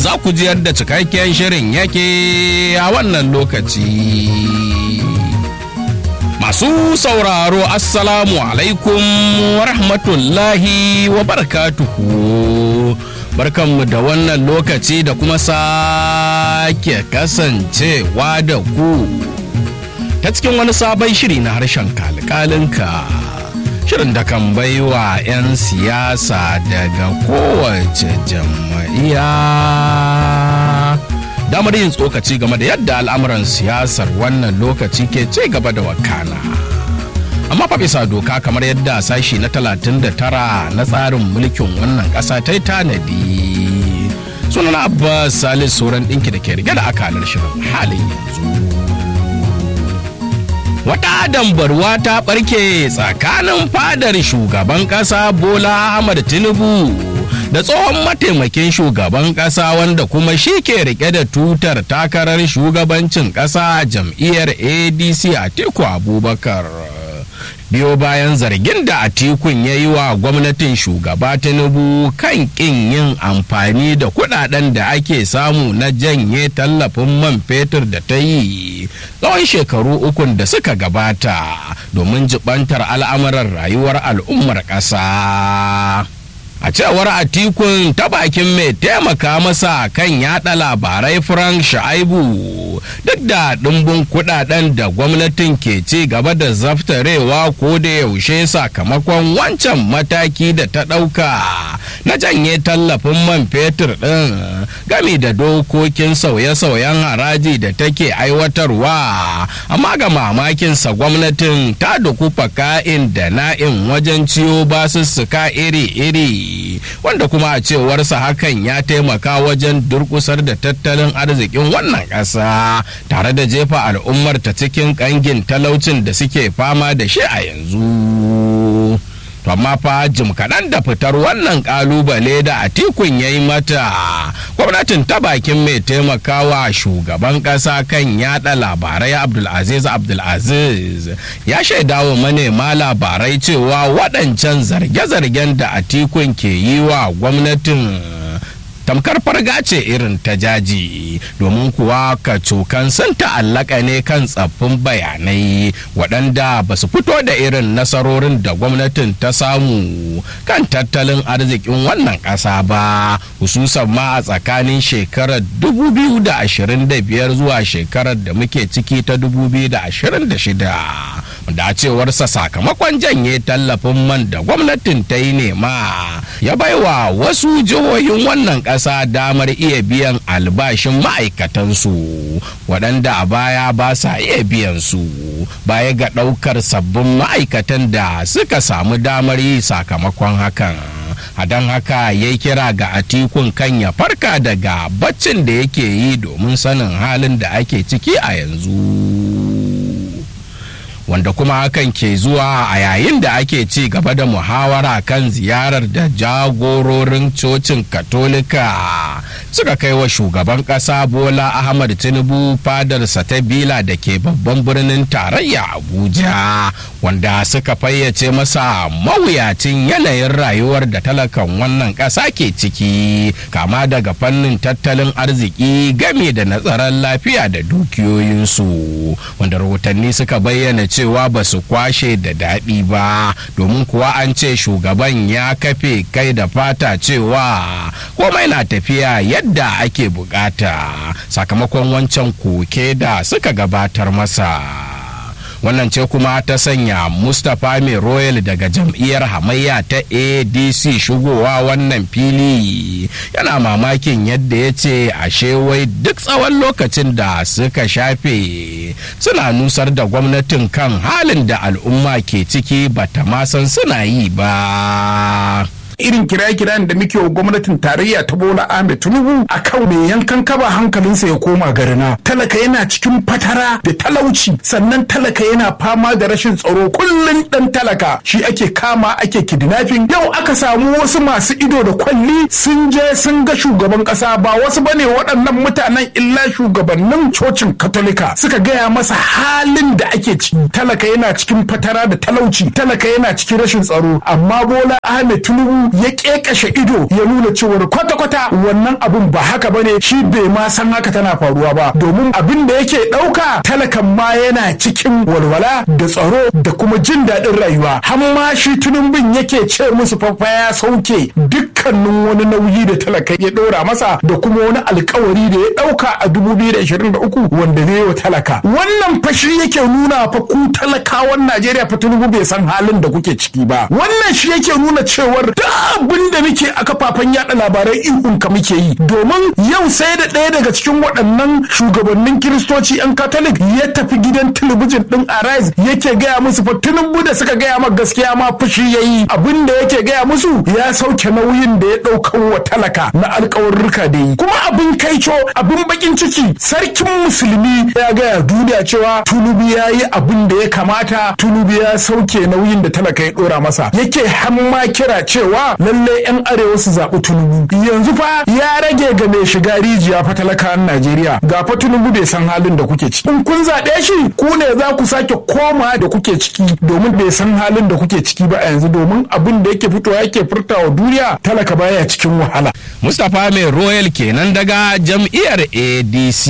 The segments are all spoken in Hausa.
za ku ji yadda cikakken shirin yake a wannan lokaci. Masu sauraro Assalamu alaikum wa rahmatullahi wa barakatuhu. Barkanmu da wannan lokaci da kuma sake kasancewa da ku ta cikin wani sabon shiri na harshen kalkalinka. Shirin da kan baiwa 'yan siyasa daga kowace jam'iyya. damar yin tsokaci game da yadda al'amuran siyasar wannan lokaci ke ci gaba da wakana amma fa bisa doka kamar yadda sashi na 39 na tsarin mulkin wannan ƙasa ta yi tanadi sunana abbas salis sauran ɗinki da ke rige da akalar shirin halin yanzu wata dambarwa ta ɓarke tsakanin fadar shugaban ƙasa bola ahmad tinubu da tsohon mataimakin shugaban kasa wanda kuma shi ke rike da tutar takarar shugabancin kasa jam'iyyar adc atiku abubakar biyo bayan zargin da atikun ya yi wa gwamnatin shugaba tinubu kan kin yin amfani da kudaden da ake samu na janye tallafin man fetur da ta yi tsawon shekaru ukun da suka gabata domin jibantar al'amuran rayuwar al'ummar ƙasa. a cewar atikun ta bakin mai taimaka masa kan yada labarai frank shaibu duk da ɗimbin kudaden da gwamnatin ke ci gaba da zaftarewa ko da yaushe sakamakon wancan mataki da ta ɗauka na janye tallafin man fetur ɗin gami da dokokin sauye-sauyen haraji da take aiwatarwa amma ga mamakinsa gwamnatin ta dukufa ka'in da na'in wajen ciyo basussuka iri-iri wanda kuma a cewarsa hakan ya taimaka wajen durkusar da tattalin arzikin wannan ƙasa tare da jefa al'ummar ta cikin ƙangin talaucin da suke fama da shi a yanzu. to amma fa jim kaɗan da fitar wannan ƙalubale da atikun ya yi mata gwamnatin ta bakin mai taimakawa shugaban ƙasa kan yada labarai abdulaziz abdulaziz ya shaidawa manema labarai cewa waɗancan zarge-zargen da atikun ke yi wa gwamnatin tamkar farga ce irin ta jaji domin kuwa kacokan sun ta'allaka ne kan tsaffin bayanai waɗanda ba su fito da irin nasarorin da gwamnatin ta samu kan tattalin arzikin wannan ƙasa ba hususan ma a tsakanin shekarar 2025 zuwa shekarar da muke ciki ta 2026 da a cewarsa sakamakon janye tallafin man da gwamnatin ta yi nema ya baiwa wasu jihohin wannan ƙasa damar iya biyan albashin ma'aikatansu waɗanda a baya ba sa iya biyan su baya ga ɗaukar sabbin ma'aikatan da suka samu damar yi sakamakon hakan a don haka ya kira ga atikun kan ya farka daga baccin da yake yi domin sanin halin da ake ciki a yanzu. wanda kuma hakan ke zuwa a yayin da ake ci gaba da muhawara kan ziyarar da jagororin cocin katolika suka kai wa shugaban kasa bola ahmad tinubu fadarsa ta bila da ke babban birnin tarayya abuja wanda suka fayyace masa mawuyacin yanayin rayuwar da talakan wannan kasa ke ciki kama daga fannin tattalin arziki game da natsarar lafiya da dukiyoyinsu wanda rahotanni suka bayyana cewa ba su kwashe da daɗi ba domin kuwa an ce shugaban ya kafe kai da fata cewa komai na tafiya yadda ake bukata sakamakon wancan koke da suka gabatar masa. wannan ce kuma ta sanya mustapha mai royal daga jam'iyyar hamayya ta adc shigowa wannan fili yana mamakin yadda ya ce ashe wai duk tsawon lokacin da suka shafe suna nusar da gwamnatin kan halin da al'umma ke ciki bata ma san suna yi ba irin kiraye-kirayen da muke wa gwamnatin tarayya ta bola ahmed tinubu akan mai yankan kaba hankalinsa ya koma garina talaka yana cikin fatara da talauci sannan talaka yana fama da rashin tsaro kullum dan talaka shi ake kama ake kidnapping yau aka samu wasu masu ido da kwalli sun je sun ga shugaban kasa ba wasu bane waɗannan mutanen illa shugabannin cocin katolika suka gaya masa halin da ake ciki talaka yana cikin fatara da talauci talaka yana cikin rashin tsaro amma bola ahmed tinubu ya kekashe ido ya nuna cewar kwata-kwata wannan abun ba haka bane shi bai ma san haka tana faruwa ba domin abin da yake ɗauka talakan ma yana cikin walwala da tsaro da kuma jin daɗin rayuwa har ma shi tunumbin yake ce musu fafa ya sauke dukkanin wani nauyi da talaka ya ɗora masa da kuma wani alkawari da ya ɗauka a 2023 wanda zai wa talaka wannan fashi yake nuna fa ku talakawan Najeriya fa tunubu bai san halin da kuke ciki ba wannan shi yake nuna cewar da abin da muke a kafafen yada labarai ihun ka muke yi domin yau sai da ɗaya daga cikin waɗannan shugabannin kiristoci yan katolik ya tafi gidan talabijin din arise yake gaya musu fa tunubu da suka gaya ma gaskiya ma fushi yayi abin da yake gaya musu ya sauke nauyin da ya ɗaukan wa talaka na alkawarruka da yi kuma abin kaico abin bakin ciki sarkin musulmi ya gaya duniya cewa tunubu ya yi abin da ya kamata tunubu ya sauke nauyin da talaka ya dora masa yake hamma kira cewa lalle yan arewa su zaɓi tunubu yanzu fa ya rage ga mai shiga rijiya fa talakawan najeriya ga fa tunubu bai san halin da kuke ciki in kun zaɓe shi ku ne za ku sake koma da kuke ciki domin bai san halin da kuke ciki ba a yanzu domin abin da yake fitowa yake furtawa duniya talaka baya cikin wahala mustapha mai royal kenan daga jam'iyyar adc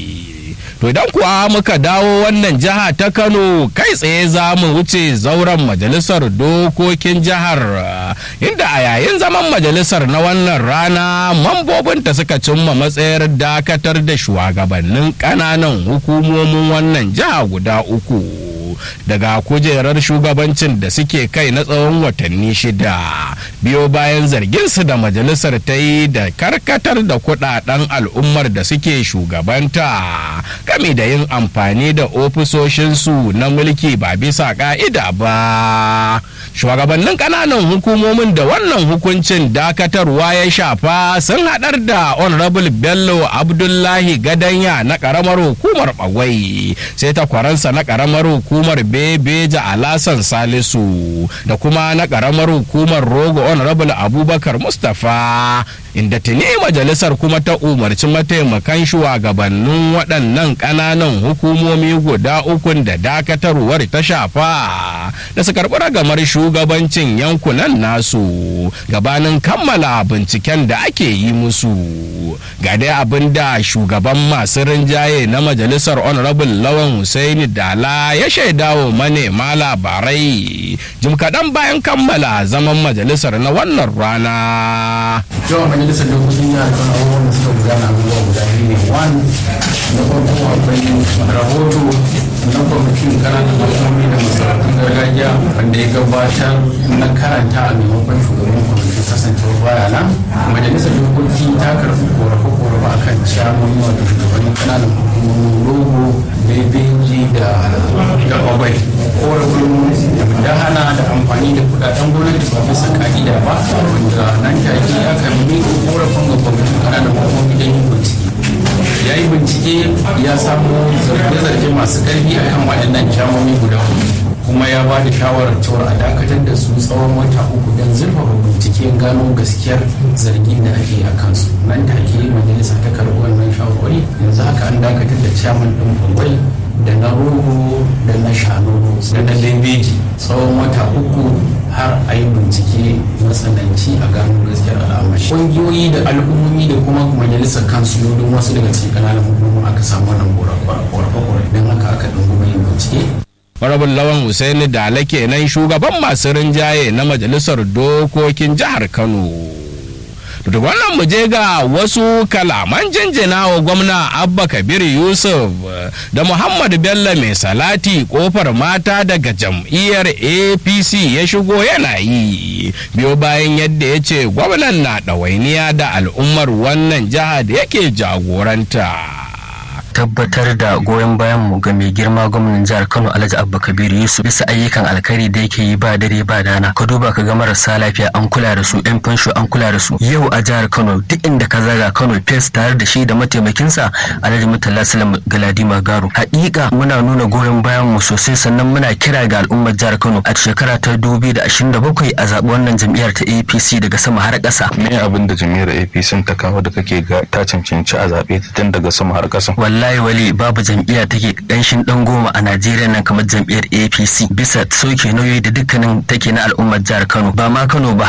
to idan kuwa muka dawo wannan jiha ta kano kai tsaye za mu wuce zauren majalisar dokokin jihar inda a yayin zaman majalisar na wannan rana mambobinta suka cimma matsayar dakatar da shugabannin ƙananan hukumomin wannan jiha guda uku daga kujerar shugabancin da suke kai na tsawon watanni shida biyo bayan zarginsu da majalisar ta yi da karkatar da kudaden al'ummar da suke shugabanta game da yin amfani da ofisoshinsu na mulki ba bisa ka'ida ba shugabannin kananan hukumomin da wannan hukuncin dakatarwa ya shafa sun haɗar da honorable bello abdullahi gadanya na ƙaramar hukumar bagwai sai takwaransa na ƙaramar hukumar bebeja alasan salisu da kuma na ƙaramar hukumar rogo honorable abubakar mustapha inda tuni majalisar kuma ta umarci mataimakan shugabannin waɗannan ƙananan hukumomi guda ukun da dakatarwar ta shafa da su karɓi ragamar shugabancin yankunan nasu gabanin kammala binciken da ake yi musu ga dai abin da shugaban masu rinjaye na majalisar honorable lawan Hussaini dala ya shaida wa manema labarai jim kaɗan bayan kammala zaman majalisar na wannan rana yawan majalisar dokokin jihar kano abubuwan da suka gudana abubuwa guda biyu ne one na farko akwai rahoto na kwamitin kananan hukumomi da masarautun gargajiya wanda ya gabatar na karanta a maimakon shugaban kwamitin kasancewar baya nan majalisar dokoki ta karɓi korafe-korafe a kan ciyamomi wato shugabannin kananan hukumomin rogo bebeji da da obai korafin da hana da amfani da kudaden gwamnati ba bisa ka'ida ba wanda nan take aka miƙa korafin ga kwamitin kananan hukumomi don yin bincike ya yi bincike ya samu zarge-zarge masu ƙarfi akan waɗannan kyamomi guda hudu kuma ya ba da shawarar cewa a dakatar da su tsawon wata uku don zurfafa binciken gano gaskiyar zargin da ake a kansu nan take majalisa ta karɓi wannan shawarwari yanzu haka an dakatar da chairman ɗin bangwai da na rogo da na shanono da na bebeji tsawon wata uku har a yi bincike matsananci a gano gaskiyar al'amari ƙungiyoyi da al'ummomi da kuma majalisar kansu don wasu daga cikin ƙananan hukumomi aka samu wannan ƙorafe-ƙorafe don haka aka ɗunguma yin bincike Honorable Lawan Hussaini Dala kenan shugaban masu rinjaye na majalisar dokokin jihar Kano. da wannan mu je ga wasu kalaman jinjina wa gwamna abba kabir yusuf da muhammad bello mai salati kofar mata daga jam'iyyar apc ya shigo yana yi biyo bayan yadda ya ce gwamnan na ɗawainiya da al'ummar wannan jiha da yake jagoranta tabbatar da goyon bayan mu ga mai girma gwamnan jihar Kano Alhaji Abba Kabiru Yusuf bisa ayyukan alkhairi da yake yi ba dare ba dana ka duba ka ga marasa lafiya an kula da su yan fansho an kula da su yau a jihar Kano duk inda ka zaga Kano fes tare da shi da mataimakinsa Alhaji Murtala Salam Galadima Garo hakika muna nuna goyon bayan mu sosai sannan muna kira ga al'ummar jihar Kano a shekara ta 2027 a zaɓi wannan jam'iyyar ta APC daga sama har ƙasa me abin da jam'iyyar APC ta kawo da kake ga ta cancanci a zaɓe ta tun daga sama har ƙasa wallahi wali babu jam'iyya take ƙanshin ɗan goma a Najeriya nan kamar jam'iyyar APC bisa sauke nauyi da dukkanin take na al'ummar jihar Kano ba ma Kano ba